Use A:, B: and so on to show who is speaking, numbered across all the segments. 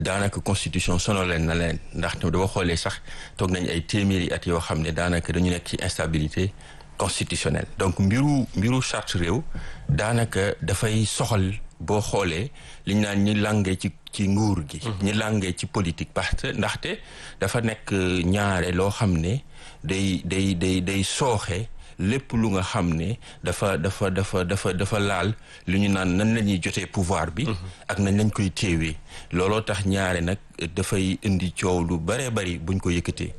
A: daanaka constitution sono leen na leen ndax dama xoolee sax toog nañ ay téeméeri at yoo xam ne daanaka dañu nekk ci instabilité constitutionnelle donc mbiru mbiru charte réew daanaka dafay soxal boo xoolee li ñu naan ñi làngee ci ci nguur gi ñi làngee ci politique parce que ndaxte dafa nekk ñaare loo xam ne day day day day sooxe lépp lu nga xam ne dafa dafa dafa dafa dafa laal lu ñu naan nan la ñuy jotee pouvoir bi ak nañ lañ koy téewee looloo tax ñaare nag dafay indi coow lu bëree bëri buñ ko yëkkatee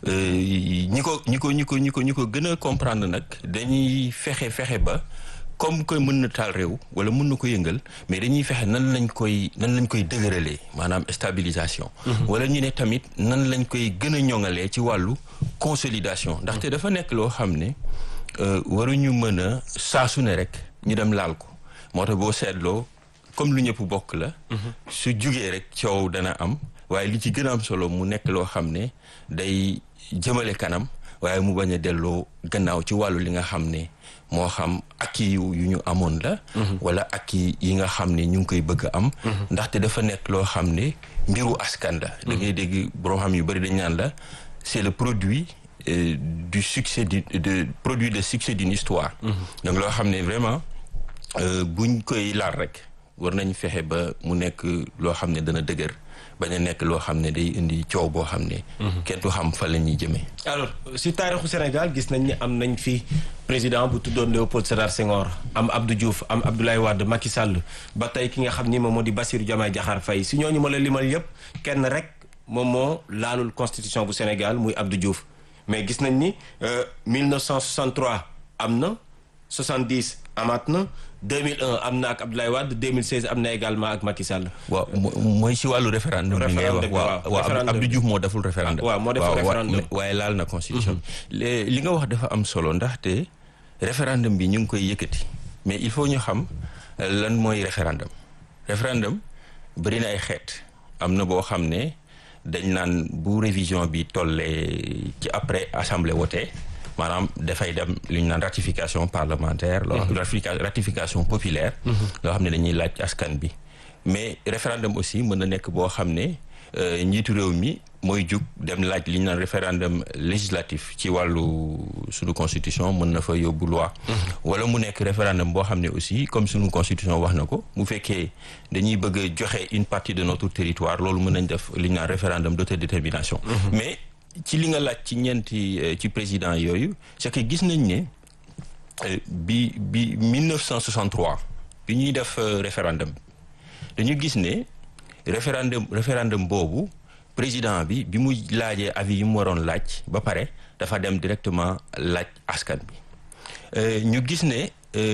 A: ñi ko ñi ko ñi ko ñi ko ñi ko gën a comprendre nag dañuy fexe fexe ba comme que mën na taal réew wala mën na ko yëngal mais dañuy fexe nan lañ koy nan lañ koy dëgëralee maanaam stabilisation wala ñu ne tamit nan lañ koy gën a ñoŋalee ci wàllu consolidation ndaxte dafa nekk loo xam ne waruñu mën a saasu ne rek ñu dem laal ko moo tax boo seetloo comme lu ñëpp bokk la su jugee rek coow dana am waaye li ci gën a am solo mu nekk loo xam ne day jëmale kanam waaye mu bañ a delloo gannaaw ci wàllu li nga xam ne moo xam akki yu ñu amoon la wala akki yi nga xam ne ñu ngi koy bëgg am ndaxte dafa nekk loo xam ne mbiru askan la da ngay dégg borom xam yu bëri dañ naan la c'est le produit euh, du succès du de produit de succès d'une histoire donc loo xam ne vraiment buñ koy laal rek war nañ fexe ba mu nekk loo xam ne dana dëgër bañ a nekk loo xam ne day indi coow boo xam ne. kenn du xam fa la ñuy jëmee.
B: alors si taarixu Sénégal gis nañ ni am nañ fi président bu tuddoon Léopold Sédar Senghor am Abdou Diouf am Abdoulaye Wade Macky Sall ba tey ki nga xam ni moom moo di Bassirou Diomaye Diakhar Faye si ñooñu ma la limal yëpp kenn rek moom moo laalul constitution bu Sénégal muy Abdou Diouf mais gis nañ ni 1963 am na 70 amaat na. 2001 am na ak Abdoulaye Wade 2016 am na également ak Macky Sall.
A: waaw mooy si wàllu référendum. bi ngay wax waaw waaw Abdou Diouf moo deful référendum.
B: waaw moo deful référendum
A: waaye laal na constitution bi. li nga wax dafa am solo ndaxte référendum bi ñu ngi koy yëkkati mais il faut ñu xam lan mooy référendum. référendum bëri na ay xeet am na boo xam ne dañ naan bu révision bi tollee ci après assemblée wote. maanaam dafay dem li ñu naan ratification parlementaire loo ratification populaire loo xam ne dañuy laaj askan bi mais référendum aussi mën na nekk boo xam ne njiitu réew mi mooy jug dem laaj li ñu naan référendum législatif ci wàllu suñu constitution mën na fa yóbbu loi wala mu nekk référendum boo xam ne aussi comme suñu constitution wax na ko mu fekkee dañuy bëgg a joxe une partie de notre territoire loolu mën nañ def li ñu naan référendum d'autodétermination mais ci li nga laaj ci ñeenti ci président yooyu c'est que gis nañ ne bi bi 1963 bi ñuy def référendum dañu gis ne référendum référendum boobu président bi bi mu laajee avis yi mu waroon laaj ba pare dafa dem directement laaj askan bi ñu gis ne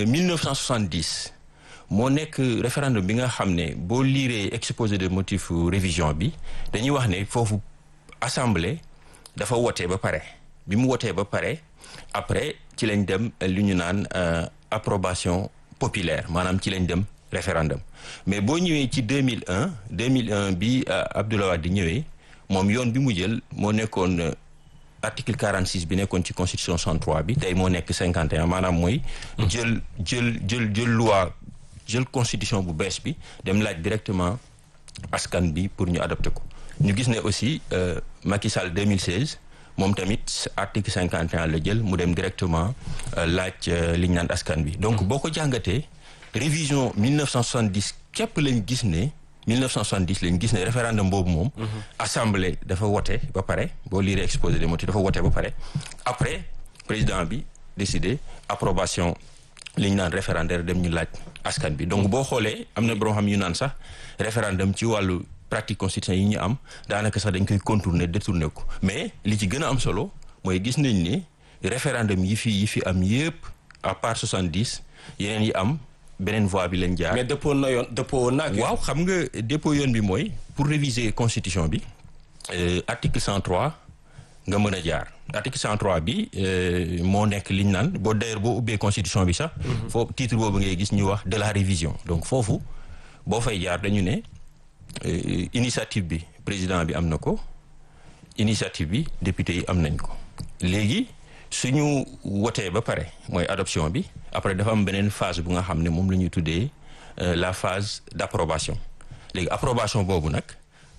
A: 1970 moo nekk référendum bi nga xam ne boo liiree exposé de motifs révision bi dañuy wax ne foofu assemblée dafa wotee ba pare bi mu wotee ba pare après ci lañ dem lu ñu naan approbation populaire maanaam ci lañ dem référendum mais boo ñëwee ci 2001 2001 bi Abdoulaye Wade di ñëwee moom yoon bi mu jël moo nekkoon article 46 bi nekkoon ci constitution 63 bi tey moo nekk 51 maanaam mooy jël jël jël jël loi jël constitution bu bees bi dem laaj directement askan bi pour ñu adopté ko ñu gis ne aussi Macky Sall 2016 moom tamit article 51 la jël mu dem directement laaj li ñu naan askan bi donc boo ko jàngatee révision 1970 képp lañ gis ne 1970 lañ gis ne référendum boobu moom assemblée dafa wote ba pare boo liiree exposé des motifs dafa wote ba pare après président bi décidé approbation li ñu naan référendaire dem ñu laaj askan bi donc boo xoolee am na borom xam yu naan sax référendum ci wàllu pratique constitutionnelle yi ñu am daanaka sax dañ koy contourner détourner ko mais li ci gën a am solo mooy gis nañ ni référendum yi fi yi fi am yépp à part 70 yeneen yi am beneen voie bi leen jaar.
B: mais dëppoo na yoon dëppoo woon na
A: waaw xam nga dépôt yoon bi mooy pour réviser constitution bi article 103 nga mën a jaar article 103 bi moo nekk li ñu naan boo d'ailleurs boo ubbee constitution bi sax. foofu titre boobu ngay gis ñu wax de la révision donc foofu boo fay jaar dañu ne. Uh, initiative bi président bi am na ko initiative bi député yi am nañ ko léegi suñu wotee ba pare mooy adoption bi après dafa am beneen phase bu nga xam ne moom la ñuy tuddee uh, la phase d'approbation léegi approbation boobu nag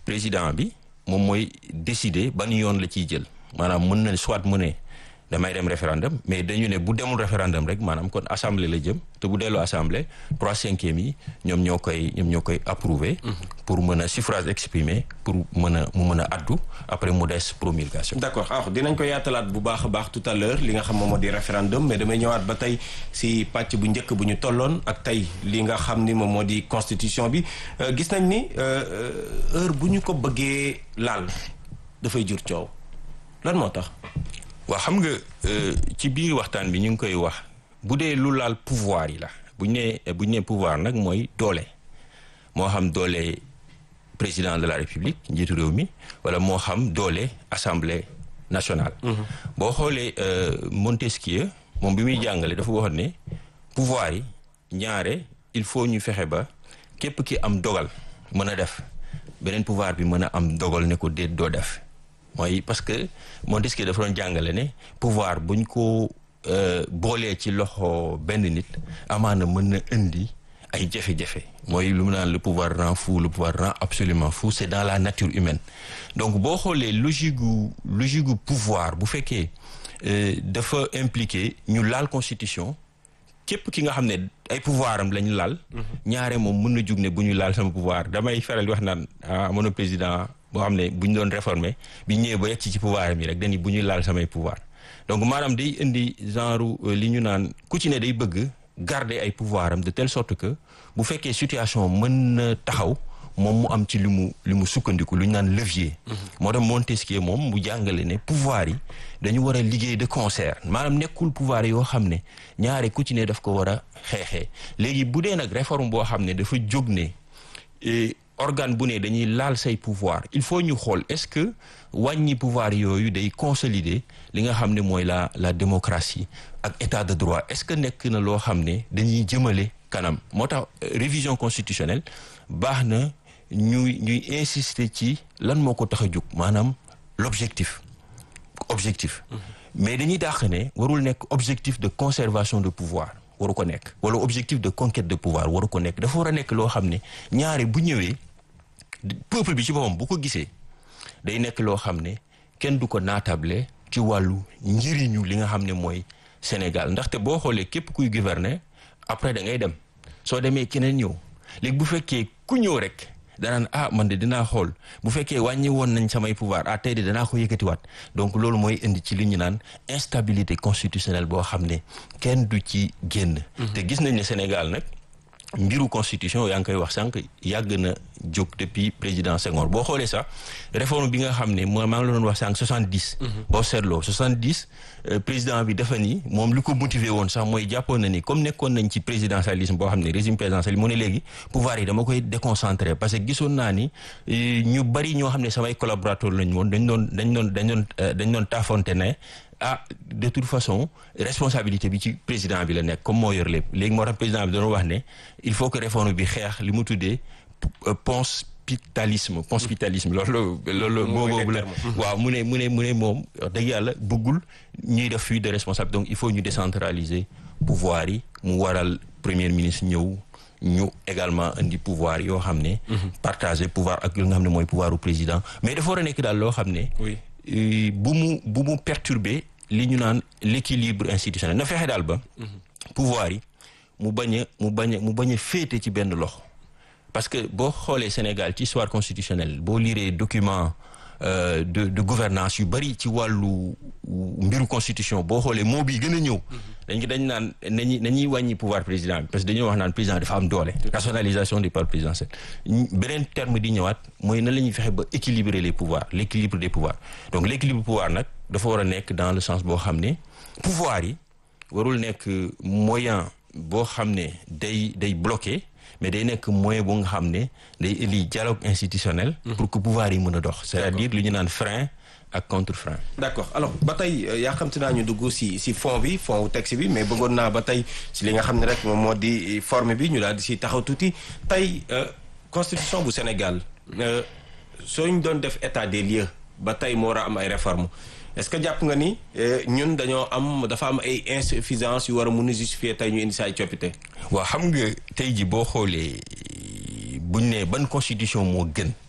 A: président bi moom mooy décider ban yoon la ciy jël maanaam mën na soit mu ne damay dem référendum mais dañu ne bu demul référendum rek maanaam kon assemblée la jëm te bu delloo assemblée trois cinquièmes yi ñoom ñoo koy ñoom ñoo koy approuvé pour mën a suffrage exprimé pour mën a mu mën a addu après mu des promulgation
B: d'accord alors dinañ ko yaatalaat bu baax a baax tout à l'heure li nga xam moom moo di référendum mais damay ñëwaat ba tey si pàcc bu njëkk bu ñu tolloon ak tey li nga xam ni moom moo di constitution bi gis nañ ni heure bu ñu ko bëggee laal dafay jur coow lan moo tax
A: waaw xam nga ci biir waxtaan bi ñu ngi koy wax bu dee lu laal pouvoir yi la bu ñu nee bu ñu nee pouvoir nag mooy doole moo xam doole président de la république njiitu réew mi wala moo xam doole assemblée nationale. boo xoolee Montesquieu moom bi muy jàngale dafa waxoon ne pouvoir yi ñaare il faut ñu fexe ba képp ki am dogal mën a def beneen pouvoir bi mën a am dogal ne ko déet doo def. mooy parce que Montesquieu dafa doon jàngale ne pouvoir buñ ko boolee ci loxo benn nit amaana mën na indi ay jafe-jafe mooy lu mu naan le pouvoir rend fou le pouvoir rend absolument fou c'est dans la nature humaine donc boo xoolee logique gu logique gu pouvoir bu fekkee dafa impliqué ñu laal constitution képp ki nga xam ne ay pouvoir am lañu laal ñaare moom mën na jug ne bu ñu laal sama pouvoir damay faral di wax naan ah amoon président boo xam ne bu ñu doon réformer bi ñëwee ba yegg ci pouvoir mi rek dañuy bu ñuy laal samay pouvoir donc maanaam day indi genre li ñu naan ku ci ne day bëgg garder ay pouvoir am de telle sorte que bu fekkee situation mën na taxaw moom mu am ci li mu li mu sukkandiku lu ñu naan levier. moo tax Montesquieu moom mu jàngale ne pouvoir yi dañu war a liggéey de concert maanaam nekkul pouvoir yoo xam ne ñaare ku ci ne daf ko war a xeexee léegi bu dee nag réforme boo xam ne dafa jóg ne. organe bu ne dañuy laal say pouvoir il faut ñu xool est-ce que wàññi pouvoir yooyu day consolider li nga xam ne mooy la la démocratie ak état de droit est-ce que nekk na loo xam ne dañuy jëmale kanam moo tax révision constitutionnelle baax na ñuy ñuy insister ci lan moo ko tax a jóg maanaam l'objectif objectif mais dañuy dàq ne warul nekk objectif de conservation de pouvoir waru ko nekk wala objectif de conquête de pouvoir waru ko nekk dafa war a nekk loo xam ne ñaare bu ñëwee peuple bi ci boppam bu ko gisee day nekk loo xam ne kenn du ko naatable ci wàllu njëriñu li nga xam ne mooy Sénégal ndaxte boo xoolee képp kuy gouverner après da ngay dem soo demee keneen ñëw léegi bu fekkee ku ñëw rek danaan ah man de dinaa xool bu fekkee wàññi woon nañ samay pouvoir ah tey de danaa ko yëkkatiwaat donc loolu mooy indi ci li ñu naan instabilité constitutionnelle boo xam ne kenn du ci génn. te gis nañ ne Sénégal nag mbiru constitution yaa ngi koy wax sànq yàgg na jóg depuis président Senghor boo xoolee sax réforme bi nga xam ne moo maa ngi la doon wax sànq soixante dix. boo seetloo soixante dix président bi dafa ni moom li ko motivé woon sax mooy jàppoon na ni comme nekkoon nañ ci présidentialisme boo xam ne régime présidentiel mu ne léegi pouvoir yi dama koy déconcentré parce que gisoon naa ni ñu bari ñoo xam ne samay collaborateur lañ woon dañ doon dañ doon dañ doon dañ doon taafonte ne ah de toute façon responsabilité bi ci président bi la nekk comme moo yor lépp léegi moo tax président bi doon wax ne il faut que réforme bi xeex li mu tuddee ponspitalisme ponspitalisme loolu loolu moo boobu la waaw mu ne mu ne mu ne moom wax dëgg yàlla bëggul ñuy def fuite de responsable donc il faut ñu décentraliser pouvoir yi mu waral premier ministre ñëw ñu également indi pouvoir yoo xam ne partager pouvoir ak li nga xam ne mooy pouvoir u président mais dafa war a nekk daal loo xam ne bu mu bu mu perturber li ñu naan l'équilibre institutionnel na fexe daal ba pouvoir yi mu bañ a mu bañ a mu bañ a féete ci benn loxo parce que boo xoolee Sénégal ci histoire constitutionnelle boo liree document de de gouvernance yu bari ci wàllu mbiru constitution boo xoolee moo bi gën a ñëw dañ dañ naan nañuy nañuy wàññi pouvoir président bi parce que dañoo wax naan président dafa am doole rationalisation du pouvoir présidentiel beneen terme di ñëwaat mooy na la ñuy fexe ba équilibrer les pouvoirs l'équilibre des pouvoirs donc l'équilibre pouvoir nag dafa war a nekk dans le sens boo xam ne pouvoir yi warul nekk moyen boo xam ne day day bloqué mais day nekk moyen bu nga xam ne day indi dialogue institutionnel pour que pouvoir yi mën a dox c'est-à-dire lu ñu naan frein ak contre frein
B: d'accord alors ba tey yaa xamte naa ñu dugg si si fond bi fond wu texte bi mais bëggoon naa ba tey si li nga xam ne rek moom moo di forme bi ñu daal di si taxaw tuuti tey constitution bu Sénégal soo ñu doon def état des lieux ba tey moo war a am ay réformes est-ce que jàpp nga ni ñun dañoo am dafa am ay insuffisances yu war a mun a justifier tey ñu indi sa ay coppite.
A: waaw xam nga tey ji boo xoolee buñ ne ban constitution moo gën